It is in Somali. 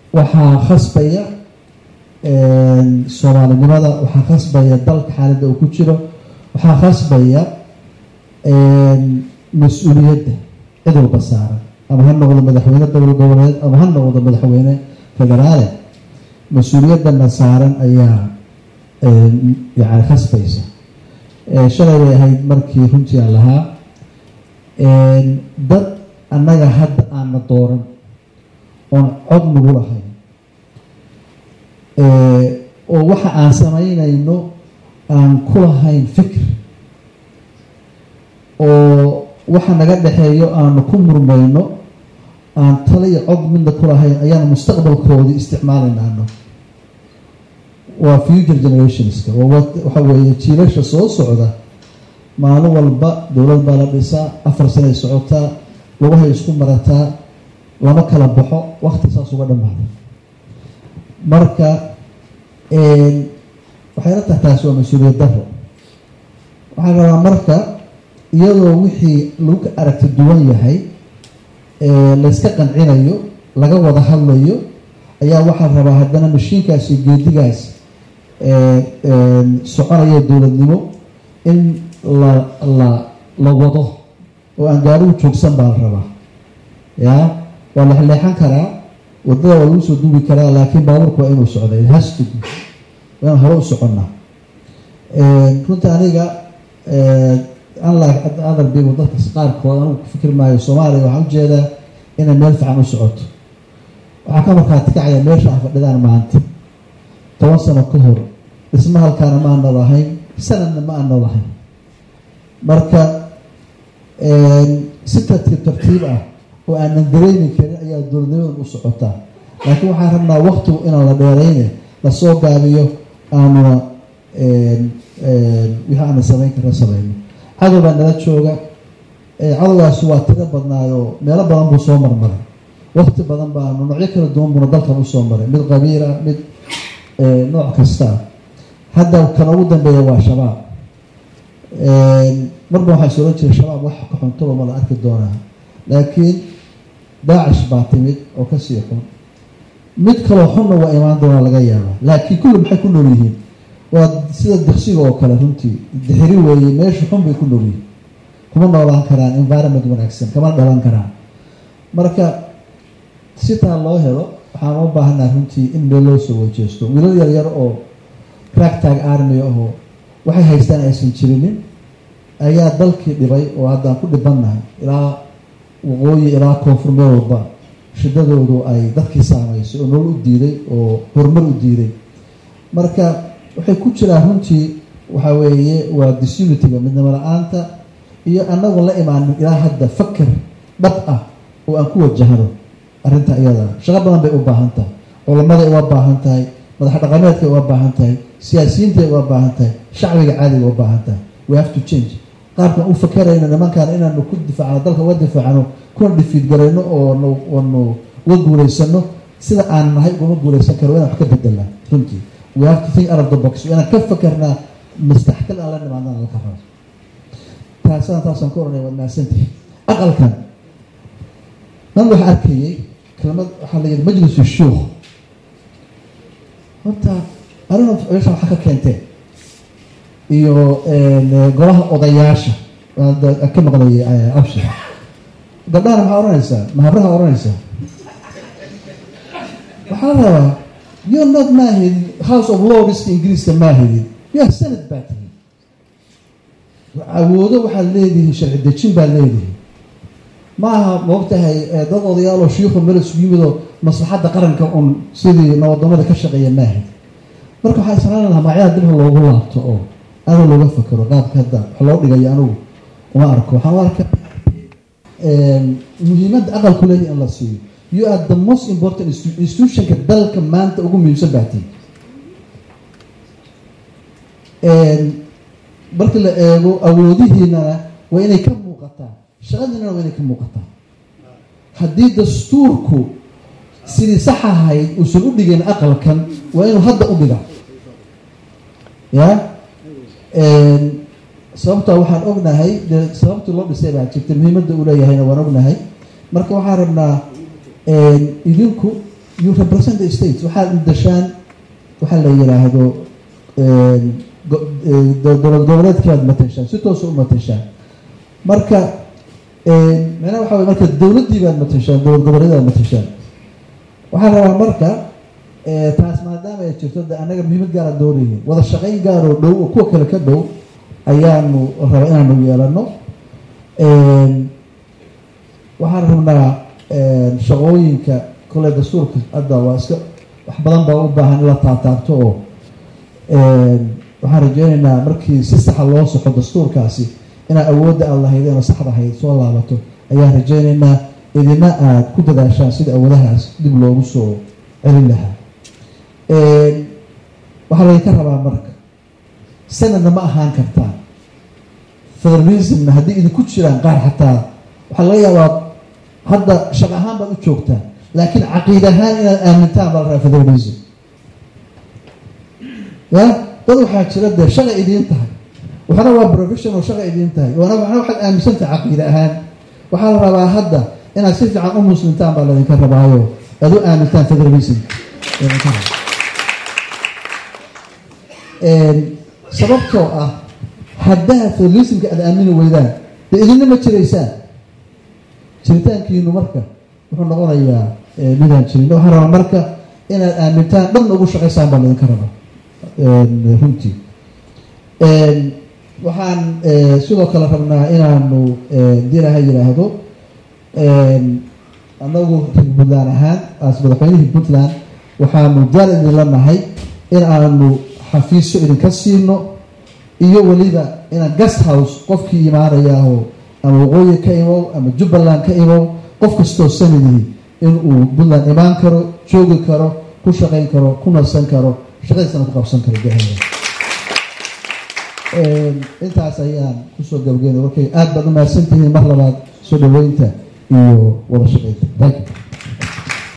waxaa khasbaya soomaalinimada waxaa khasbaya dalka xaaladda uu ku jiro waxaa khasbaya mas-uuliyadda cid walba saaran ama ha noqdo madaxweyne dowla goboleed ama ha noqdo madaxweyne federaale mas-uuliyaddana saaran ayaa yani khasbaysa shalay bay ahayd markii runtii aan lahaa dad annaga hadda aanna dooran oon cod nagu lahayn oo waxa aan samaynayno aan ku lahayn fikir oo waxa naga dhexeeyo aanu ku murmayno aan tala iyo cod midna ku lahayn ayaanu mustaqbalkoodii isticmaalaynaano waa future generationska waxa weeye jiilasha soo socda maalin walba dowlad baa la dhisaa afar sanay socotaa lugahay isku marataa lama kala baxo wakti saas uga dhamaada marka waxayla tahay taasi waa mas-uuliyad daro waxaa rabaa marka iyadoo wixii lagu ka aragti duwan yahay layska qancinayo laga wada hadlayo ayaa waxaa rabaa haddana mashiinkaas iyo geedigaas soconaya dowladnimo in la la la wado oo aan gaarigu joogsan baa la rabaa ya waa lexleexan karaa wadada waa lagu soo duubi karaa laakiin baabuurka waa inuu socday hastig waa inaan hore u soconnaa runta aniga unlike other people dadka qaarkood anigu ku fikir maayo soomaaliya waxaan ujeedaa inay meel fiican u socoto waxaa ka markaati kacaya meesha a fadhidaan maanta toban sano ka hor dhisma halkaana ma ana lahayn sanadna ma ana lahayn marka si tartiib tartiib ah oo aanan dareemi karin ayaa dowladnimadan u socotaa laakiin waxaan rabnaa waktigu inaan la dheerayne lasoo gaabiyo aanuna wixii aana samayn karna samayno cadow baa nala jooga cadowgaasi waa tiro badnaayoo meelo badan buu soo marmaray wakti badan baanu noocyo kala duwan buuna dalkan usoo maray mid qabiila mid nooc kasta hadda kan ugu dambeeya waa shabaab marba waxaa is oran jiray shabaab wax ka xuntoba ma la arki doonaa laakiin daacish baa timid oo kasii xun mid kaloo xunna waa imaan doonaa laga yaaba laakiin kulli maxay ku nool yihiin waa sida diksiga oo kale runtii dixiri weeye meesha xun bay ku nool yihiin kuma noolaan karaan environment wanaagsan kama dhalan karaan marka sitaa loo helo waxaan u baahanaa runtii in meel loo soo wajeesto wiilal yaryar oo cracktag army ahoo waxay haystaan aysan jirinin ayaa dalkii dhibay oo haddaan ku dhibannahay ilaa waqooyi ilaa koonfur meel walba shidadoodu ay dadkii saamaysay oo nool u diiday oo horumar u diiday marka waxay ku jiraan runtii waxa weeye waa disunitiga midnimo la-aanta iyo anagu la imaanin ilaa hadda fakar dhab ah oo aan ku wajahno arrinta iyada shaqo badan bay u baahan tahay culammaday uga baahan tahay madax dhaqameedkay uga baahan tahay siyaasiyiintay uga baahan tahay shacbiga caadiga uga baahan tahay we have to change qaabkan u fakarayno nimankaan inaanu ku difaacno dalka uga difaacno kuna dhifiid garayno oonu uga guulaysano sida aan nahay ugama guulaysan karo inaan wax ka bedelnaa runtii we have to think out of the box inaan ka fakarnaa mastaxkal aan la nimaadnaan laka rabo taasaan taasaan ka oranaya waad mahadsantahay aqalkan nan waxa arkayay kelmad waxaa la yidhi majlisu shuukh horta arina meesha waxaa ka keenteen iyo golaha odayaasha ka maqlayay abshir gabdhahana maxaa oranaysaa mahabraha oranaysaa waxaa la rabaa you're not maahidin house of lordska ingiriiska maahidin you're senate baa tihin awoodo waxaad leedihiin sharci dejin baad leedihiin ma aha maogtahay dad odayaaloo shiikhu meel isugu yimidoo maslaxadda qaranka un sidii nabadoomada ka shaqeeya maahid marka waxaa islaan lahaa magacyaha dibha loogu laabto oo aada looga fakero qaabka hadda wax loo dhigayo anigu uma arko waxaan u arka muhiimadda aqalku leeyahy in la siiyo you are the most important institutionka dalka maanta ugu muhiimsan baatiin markii la eego awoodihiinana waa inay ka muuqataa shaqadiinana waa inay ka muuqataa haddii dastuurku sidii sax ahayd uusan u dhigin aqalkan waa inuu hadda u dhiga ya sababtaa waxaan ognahay dee sababtii loo dhisay baa jirta muhiimadda uu leeyahayna waan ognahay marka waxaan rabnaa idinku you represent the states waxaad udashaan waxaa la yidhaahdo dowlad goboleedkiibaad matashaan si toosa u matashaan marka micnaha waxa wey marka dowladdii baad matashaan dowlad goboleedaad matashaan waxaa rabaa marka taas maadaama ay jirto de annaga muhiimad gaara doonayihin wada shaqayn gaaroo dhow oo kuwa kale ka dhow ayaanu raba inaanu yeelano waxaan rabnaa shaqooyinka kole dastuurka hadda waa iska wax badan baa u baahan in la taataabto oo waxaan rajeynaynaa markii si saxa loo soxo dastuurkaasi inaad awoodda aad lahaydeen oo saxda ahayd soo laabato ayaan rajeynaynaa idina aada ku dadaashaan sida awoodahaas dib loogu soo celin lahaa waxaa laydinka rabaa marka sanadna ma ahaan kartaa federalismna haddii idinku jiraan qaar xataa waxaa laga yaabaa hadda shaq ahaan baad u joogtaan laakiin caqiid ahaan inaad aamintaan baa la rabaa federalism ya dad waxaa jira dee shaqa idiin tahay waxna waa professional shaqa idiin tahay wana waxna waxaad aaminsantahay caqiide ahaan waxaa la rabaa hadda inaad si fiican u muslimtaan baa laydinka rabaayo aad u aamintaan federalism sababtoo ah haddaad federalismka aada aamini weydaan dee idinna ma jiraysaan jiritaankiinu marka wuxuu noqonayaa midaan jirin waxaa rabaa marka inaad aamintaan dhanna ugu shaqaysaan baa laydinka rabaa runtii waxaan sidoo kale rabnaa inaanu hadii ilaha yidhaahdo anagu reer puntland ahaan as madaxweynihii puntland waxaanu diyaar idinla nahay in aanu xafiisyo idinka siino iyo weliba inaan guest house qofkii imaanayaahoo ama waqooyi ka imow ama jubbaland ka imow qof kastoo sanadii inuu puntland imaan karo joogi karo ku shaqayn karo ku nasan karo shaqadiisana ku qabsan karo gahaya intaas ayaan kusoo gabageyna warkay aada baad u mahadsantihiin mar labaad soo dhaweynta iyo wada shaqeynta thank you